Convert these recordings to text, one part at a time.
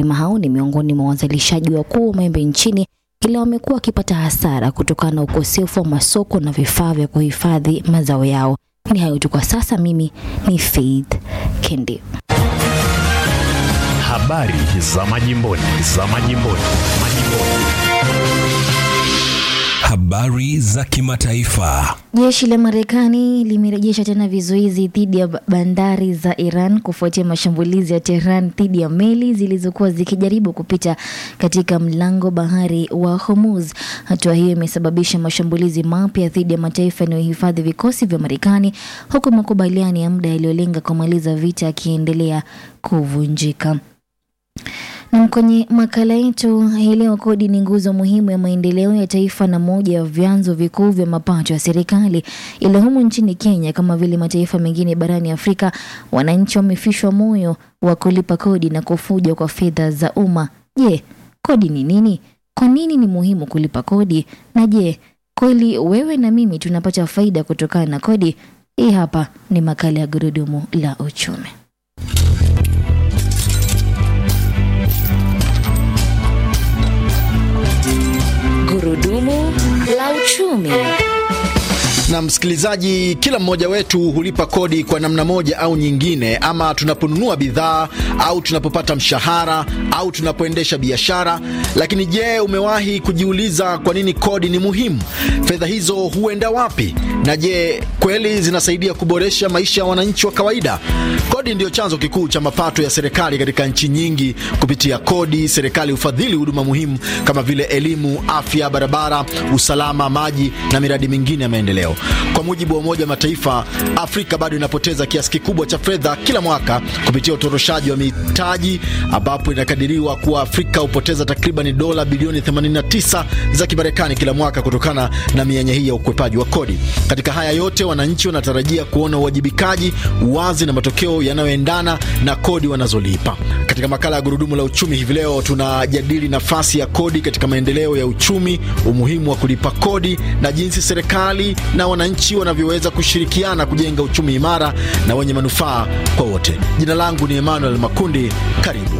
Wakulima hao ni miongoni mwa wazalishaji wakuu wa maembe nchini, ila wamekuwa wakipata hasara kutokana na ukosefu wa masoko na vifaa vya kuhifadhi mazao yao. Ni hayo tu kwa sasa. Mimi ni Faith Kendi. Habari za majimboni, za majimboni, majimboni. Habari za kimataifa. Jeshi la Marekani limerejesha tena vizuizi dhidi ya bandari za Iran kufuatia mashambulizi ya Tehran dhidi ya meli zilizokuwa zikijaribu kupita katika mlango bahari wa Hormuz. Hatua hiyo imesababisha mashambulizi mapya dhidi ya mataifa yanayohifadhi vikosi vya Marekani, huku makubaliano ya muda yaliyolenga kumaliza vita yakiendelea kuvunjika. Na kwenye makala yetu hii leo, kodi ni nguzo muhimu ya maendeleo ya taifa na moja ya vyanzo vikuu vya mapato ya serikali. Ila humu nchini Kenya, kama vile mataifa mengine barani Afrika, wananchi wamefishwa moyo wa kulipa kodi na kufuja kwa fedha za umma. Je, kodi ni nini? Kwa nini ni muhimu kulipa kodi? Na je, kweli wewe na mimi tunapata faida kutokana na kodi? Hii hapa ni makala ya Gurudumu la Uchumi. Gurudumu la uchumi. Na msikilizaji, kila mmoja wetu hulipa kodi kwa namna moja au nyingine, ama tunaponunua bidhaa au tunapopata mshahara au tunapoendesha biashara. Lakini je, umewahi kujiuliza kwa nini kodi ni muhimu? Fedha hizo huenda wapi? Na je, kweli zinasaidia kuboresha maisha ya wananchi wa kawaida? Kodi ndiyo chanzo kikuu cha mapato ya serikali katika nchi nyingi. Kupitia kodi, serikali hufadhili huduma muhimu kama vile elimu, afya, barabara, usalama, maji na miradi mingine ya maendeleo. Kwa mujibu wa Umoja wa Mataifa, Afrika bado inapoteza kiasi kikubwa cha fedha kila mwaka kupitia utoroshaji wa mitaji, ambapo inakadiriwa kuwa Afrika hupoteza takriban dola bilioni 89 za Kimarekani kila mwaka kutokana na mianya hii ya ukwepaji wa kodi. Katika haya yote, wananchi wanatarajia kuona uwajibikaji, uwazi na matokeo yanayoendana na kodi wanazolipa. Katika makala ya Gurudumu la Uchumi hivi leo tunajadili nafasi ya kodi katika maendeleo ya uchumi, umuhimu wa kulipa kodi na jinsi serikali na wananchi wanavyoweza kushirikiana kujenga uchumi imara na wenye manufaa kwa wote. Jina langu ni Emmanuel Makundi, karibu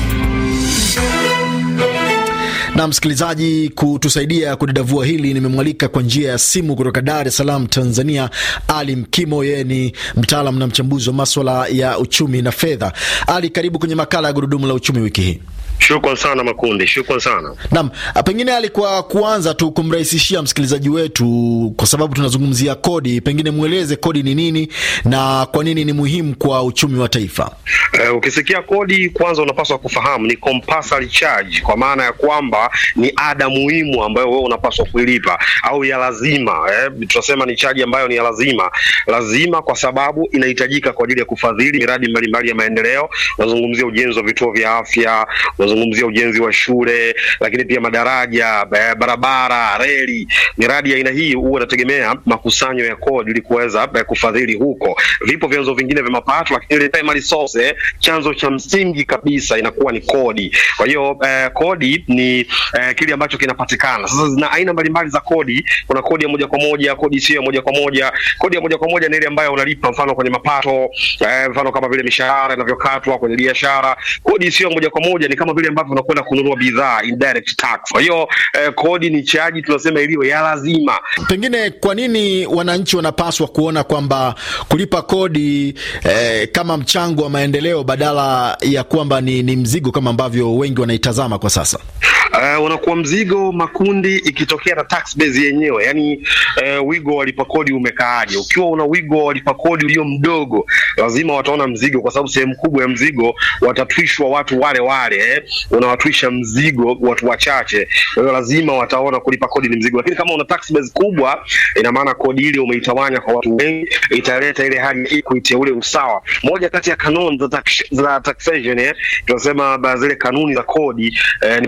na msikilizaji, kutusaidia kudadavua hili nimemwalika kwa njia ya simu kutoka Dar es Salaam, Tanzania, Ali Mkimo. Yeye ni mtaalam na mchambuzi wa maswala ya uchumi na fedha. Ali, karibu kwenye makala ya gurudumu la uchumi wiki hii. Shukran sana Makundi, shukran sana. Naam, pengine alikuwa kuanza tu kumrahisishia msikilizaji wetu, kwa sababu tunazungumzia kodi, pengine mweleze kodi ni nini na kwa nini ni muhimu kwa uchumi wa taifa. Uh, ukisikia kodi kwanza unapaswa kufahamu ni compulsory charge, kwa maana ya kwamba ni ada muhimu ambayo wewe unapaswa kuilipa au ya lazima eh, tunasema ni chaji ambayo ni ya lazima lazima, kwa sababu inahitajika kwa ajili ya kufadhili miradi mbalimbali ya maendeleo. Unazungumzia ujenzi wa vituo vya afya, unazungumzia ujenzi wa shule, lakini pia madaraja, barabara, reli. Miradi ya aina hii huwa inategemea makusanyo ya kodi ili kuweza kufadhili huko. Vipo vyanzo vingine vya mapato, lakini ile primary source eh, chanzo cha msingi kabisa inakuwa ni kodi. Kwa hiyo eh, kodi ni eh, kile ambacho kinapatikana. Sasa zina aina mbalimbali za kodi. Kuna kodi ya moja kwa moja, kodi isiyo ya moja kwa moja. Kodi ya moja kwa moja ni ile ambayo unalipa mfano kwenye mapato eh, mfano kama vile mishahara inavyokatwa kwenye biashara. Kodi isiyo ya moja kwa moja ni kama vile ambavyo unakwenda kununua bidhaa, indirect tax. Kwa hiyo eh, kodi ni chaji tunasema iliyo ya lazima. Pengine kwa nini wananchi wanapaswa kuona kwamba kulipa kodi eh, kama mchango wa maendeleo badala ya kwamba ni, ni mzigo kama ambavyo wengi wanaitazama kwa sasa? Uh, unakuwa mzigo makundi ikitokea na tax base yenyewe, yani uh, wigo wa lipa kodi umekaaje? Ukiwa una wigo wa lipa kodi ulio mdogo, lazima wataona mzigo, kwa sababu sehemu kubwa ya mzigo watatwishwa watu wale wale eh. Unawatwisha mzigo watu wachache, kwa hiyo lazima wataona kulipa kodi ni mzigo. Lakini kama una tax base kubwa, ina maana kodi ile umeitawanya kwa watu wengi, italeta ile hali ya equity, ule usawa. Moja kati ya kanuni za tax, za taxation eh, tunasema zile kanuni za kodi eh, ni pamoja na kuwepo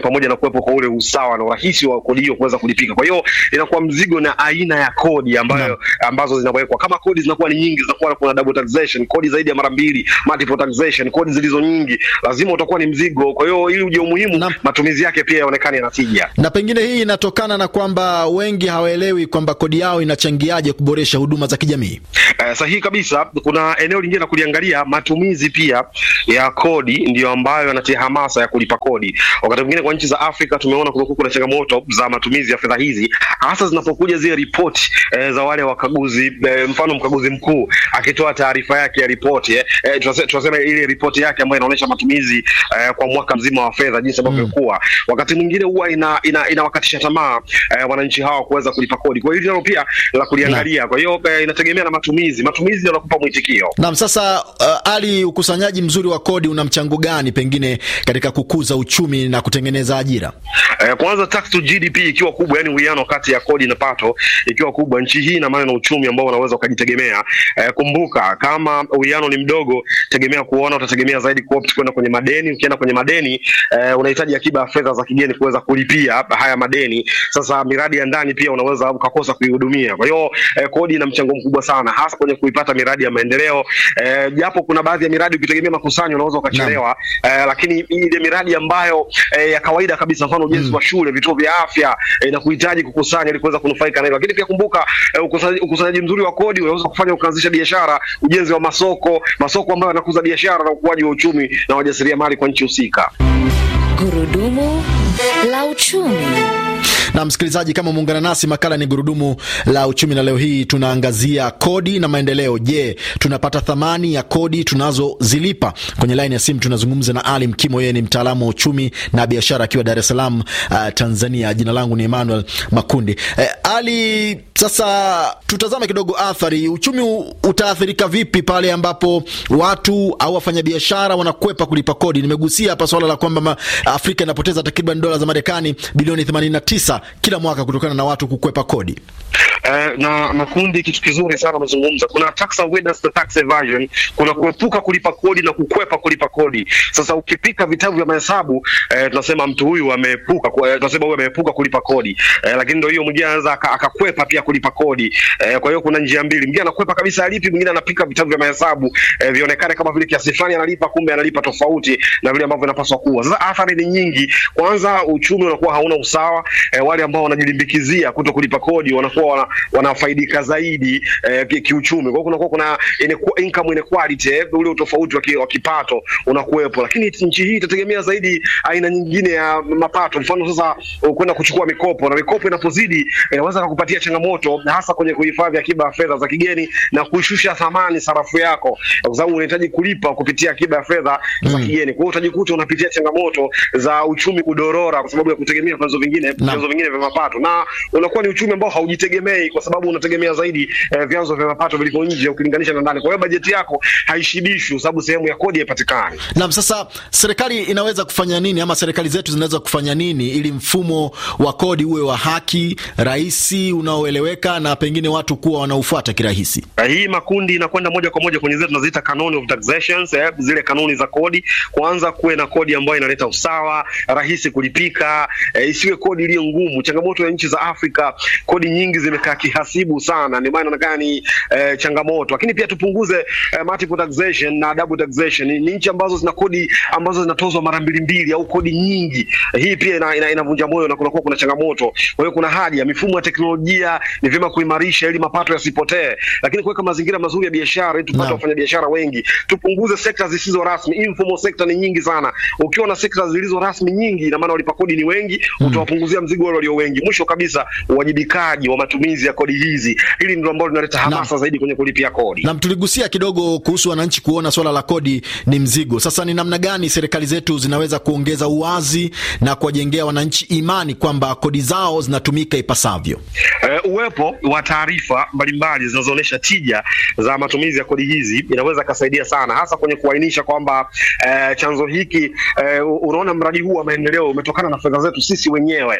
kuwepo kwa ule usawa na urahisi wa kodi hiyo kuweza kulipika. Kwa hiyo inakuwa mzigo na aina ya kodi ambayo ambazo zinawekwa. Kama kodi zinakuwa ni nyingi, zinakuwa kuna double taxation, kodi zaidi ya mara mbili, multiple taxation, kodi zilizo nyingi, lazima utakuwa ni mzigo. Kwa hiyo ili uje umuhimu, Naam. matumizi yake pia yaonekane yana tija. Na pengine hii inatokana na kwamba wengi hawaelewi kwamba kodi yao inachangiaje kuboresha huduma za kijamii. Eh, sahihi kabisa. Kuna eneo lingine la kuliangalia, matumizi pia ya kodi ndiyo ambayo yanatia hamasa ya kulipa kodi. Wakati mwingine kwa nchi za Afrika tumeona kumekuwa kuna changamoto za matumizi ya fedha hizi, hasa zinapokuja zile ripoti eh, za wale wakaguzi eh, mfano mkaguzi mkuu akitoa taarifa yake ya ripoti eh, eh, tunase- tunasema ile ripoti yake ambayo inaonyesha matumizi eh, kwa mwaka mzima wa fedha jinsi ambavyo imekuwa, wakati mwingine huwa ina, ina, inawakatisha tamaa eh, wananchi hawa kuweza kulipa kodi. Kwa hiyo hilo nalo pia la kuliangalia. Kwa hiyo eh, inategemea na matumizi, matumizi ndio yanakupa mwitikio. Naam, sasa uh, Ali, ukusanyaji mzuri wa kodi una mchango gani pengine katika kukuza uchumi na kutengeneza ajira? Eh, kwanza tax to GDP ikiwa kubwa, yani uwiano kati ya kodi na pato ikiwa kubwa, nchi hii ina maana na uchumi ambao unaweza ukajitegemea. Eh, kumbuka kama uwiano ni mdogo, tegemea kuona utategemea zaidi kuopt kwenda kwenye madeni. Ukienda kwenye madeni eh, unahitaji akiba ya fedha za kigeni kuweza kulipia haya madeni. Sasa miradi ya ndani pia unaweza ukakosa kuihudumia. Kwa hiyo eh, kodi ina mchango mkubwa sana, hasa kwenye kuipata miradi ya maendeleo eh, japo kuna baadhi ya miradi ukitegemea makusanyo unaweza ukachelewa eh, lakini ile miradi ambayo eh, ya kawaida kabisa, mfano ujenzi wa shule, vituo vya afya eh, inakuhitaji kukusanya ili kuweza kunufaika na hilo. Lakini pia kumbuka eh, ukusanyaji, ukusanyaji mzuri wa kodi unaweza kufanya ukaanzisha biashara, ujenzi wa masoko, masoko ambayo yanakuza biashara na ukuaji wa uchumi na wajasiriamali kwa nchi husika. Gurudumu la uchumi. Na msikilizaji, kama umeungana nasi, makala ni gurudumu la uchumi, na leo hii tunaangazia kodi na maendeleo. Je, tunapata thamani ya kodi tunazozilipa? Kwenye laini ya simu tunazungumza na Ali Mkimo, yeye ni mtaalamu wa uchumi na biashara akiwa Dar es Salaam, uh, Tanzania. Jina langu ni Emmanuel Makundi. Eh, Ali, sasa tutazame kidogo athari. Uchumi u- utaathirika vipi pale ambapo watu au wafanyabiashara wanakwepa kulipa kodi? Nimegusia hapa swala la kwamba ma- Afrika inapoteza takriban dola za Marekani bilioni 89 kila mwaka kutokana na watu kukwepa kodi. Eh, na makundi, kitu kizuri sana umezungumza. Kuna tax avoidance na tax evasion, kuna kuepuka kulipa kodi na kukwepa kulipa kodi. Sasa ukipika vitabu vya mahesabu eh, tunasema mtu huyu ameepuka, ku- eh, tunasema huyu ameepuka kulipa kodi eh, lakini ndio hiyo mwingine anaweza aka- akakwepa pia kulipa kodi eh, kwa hiyo kuna njia mbili, mwingine anakwepa kabisa alipi, mwingine anapika vitabu vya mahesabu eh, vionekane kama vile kiasi fulani analipa, kumbe analipa tofauti na vile ambavyo inapaswa kuwa. Sasa athari ni nyingi. Kwanza uchumi unakuwa hauna usawa eh, wale ambao wanajilimbikizia kuto kulipa kodi wanakuwa wana, wanafaidika zaidi eh, ki- kiuchumi. Kwa hiyo kunakuwa kuna inequ- income inequality eh, ule utofauti wa ki- wa kipato unakuwepo, lakini nchi hii itategemea zaidi aina nyingine ya mapato. Mfano sasa uh, kwenda kuchukua mikopo, na mikopo inapozidi inaweza kukupatia changamoto, hasa kwenye kuhifadhi akiba ya fedha za kigeni na kuishusha thamani sarafu yako, kwa sababu unahitaji kulipa kupitia akiba ya fedha za kigeni. Kwa hiyo utajikuta unapitia changamoto za uchumi kudorora kwa sababu ya kutegemea vyanzo vingine vyanzo vingine vya mapato, na unakuwa ni uchumi ambao haujitegemei kwa sababu unategemea zaidi eh, vyanzo vya mapato vilivyo nje ukilinganisha na ndani. Kwa hiyo bajeti yako haishibishwi kwa sababu sehemu ya kodi haipatikani. Naam, sasa serikali inaweza kufanya nini ama serikali zetu zinaweza kufanya nini ili mfumo wa kodi uwe wa haki, rahisi, unaoeleweka na pengine watu kuwa wanaufuata kirahisi? Uh, hii makundi inakwenda moja kwa moja kwenye zile tunaziita kanuni of taxations, eh, zile kanuni za kodi. Kwanza kuwe na kodi ambayo inaleta usawa, rahisi kulipika, eh, isiwe kodi iliyo ngumu. Changamoto ya nchi za Afrika, kodi nyingi zimekaa kihasibu sana, ndio maana inaonekana ni eh, changamoto. Lakini pia tupunguze eh, multiple taxation na double taxation. Ni, ni nchi ambazo zina kodi ambazo zinatozwa mara mbili mbili au kodi nyingi. Eh, hii pia ina, ina, inavunja moyo na kunakuwa kuna changamoto. Kwa hiyo kuna haja mifumo ya teknolojia ni vyema kuimarisha ili mapato yasipotee, lakini kuweka mazingira mazuri ya biashara ili tupate Naam. wafanyabiashara wengi, tupunguze sekta zisizo rasmi. Informal sector ni nyingi sana. Ukiwa na sekta zilizo rasmi nyingi, ina maana walipa kodi ni wengi, utawapunguzia mzigo wale walio wengi. Mwisho kabisa, uwajibikaji wa matumizi ya kodi hizi, hili ndilo ambalo linaleta hamasa zaidi kwenye kulipia kodi. Nam, tuligusia kidogo kuhusu wananchi kuona swala la kodi ni mzigo. Sasa ni namna gani serikali zetu zinaweza kuongeza uwazi na kuwajengea wananchi imani kwamba kodi zao zinatumika ipasavyo? Eh, uwepo wa taarifa mbalimbali zinazoonyesha tija za matumizi ya kodi hizi inaweza kasaidia sana, hasa kwenye kuainisha kwamba eh, chanzo hiki eh, unaona mradi huu wa maendeleo umetokana na fedha zetu sisi wenyewe eh,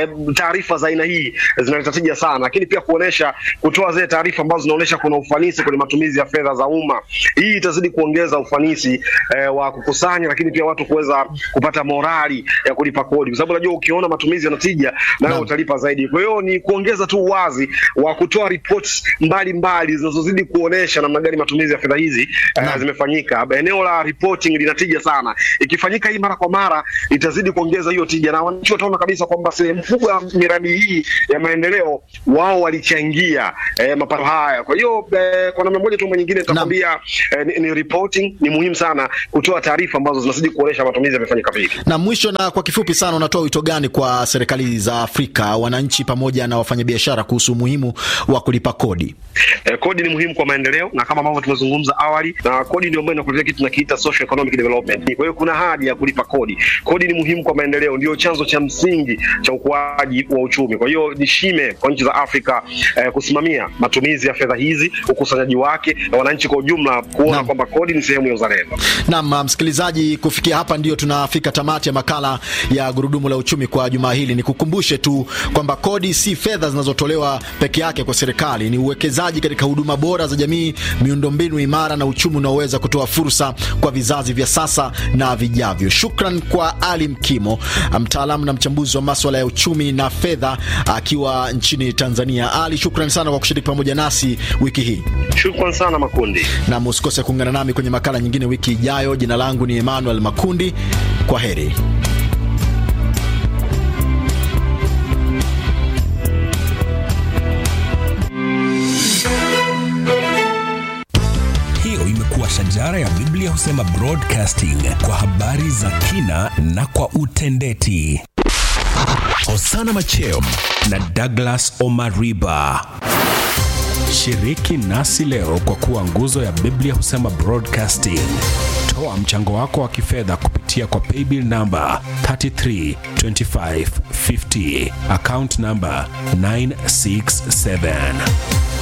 eh, taarifa za aina hii zinaleta tija sana, lakini pia kuonesha kutoa zile taarifa ambazo zinaonesha kuna ufanisi kwenye matumizi ya fedha za umma. Hii itazidi kuongeza ufanisi eh, wa kukusanya, lakini pia watu kuweza kupata morali ya kulipa kodi, kwa sababu unajua ukiona matumizi yanatija nawe Naam. utalipa zaidi. Kwa hiyo ni kuongeza tu uwazi wa kutoa reports mbalimbali zinazozidi kuonesha namna gani matumizi ya fedha hizi eh, Naam. zimefanyika. Eneo la reporting linatija sana, ikifanyika hii mara kwa mara itazidi kuongeza hiyo tija, na wananchi wataona kabisa kwamba sehemu kubwa ya miradi hii ya maendeleo wao walichangia eh, mapato haya. Kwa hiyo eh, kwa namna moja tu ama nyingine nitakwambia eh, ni, ni reporting ni muhimu sana kutoa taarifa ambazo zinazidi kuonesha matumizi yamefanyika vipi. Na mwisho na kwa kifupi sana, unatoa wito gani kwa serikali za Afrika, wananchi pamoja na wafanyabiashara kuhusu umuhimu wa kulipa kodi? Eh, kodi ni muhimu kwa maendeleo na kama ambavyo tumezungumza awali, na kodi ndio ambayo inakuletea kitu tunakiita social economic development. Kwa hiyo kuna haja ya kulipa kodi. Kodi ni muhimu kwa maendeleo, ndio chanzo cha msingi cha ukuaji wa uchumi. Kwa hiyo ni shime kwa nchi za Afrika eh, kusimamia matumizi ya fedha hizi, ukusanyaji wake, na wananchi kwa ujumla kuona Naam. kwamba kodi ni sehemu ya uzalendo. Naam, msikilizaji, kufikia hapa ndio tunafika tamati ya makala ya gurudumu la uchumi kwa jumaa hili. Nikukumbushe tu kwamba kodi si fedha zinazotolewa peke yake kwa serikali, ni uwekezaji katika huduma bora za jamii, miundombinu imara na uchumi unaoweza kutoa fursa kwa vizazi vya sasa na vijavyo. Shukran kwa Ali Mkimo, mtaalamu na mchambuzi wa maswala ya uchumi na fedha akiwa nchini Tanzania. Ali, shukran sana kwa kushiriki pamoja nasi wiki hii Shukran sana Makundi. na musikose kuungana nami kwenye makala nyingine wiki ijayo. Jina langu ni Emmanuel Makundi. Kwa heri. Hiyo imekuwa shajara ya Biblia husema broadcasting kwa habari za kina na kwa utendeti. Hosana Macheo na Douglas Omariba. Shiriki nasi leo kwa kuwa nguzo ya Biblia husema broadcasting. Toa mchango wako wa kifedha kupitia kwa paybill namba 332550 account namba 967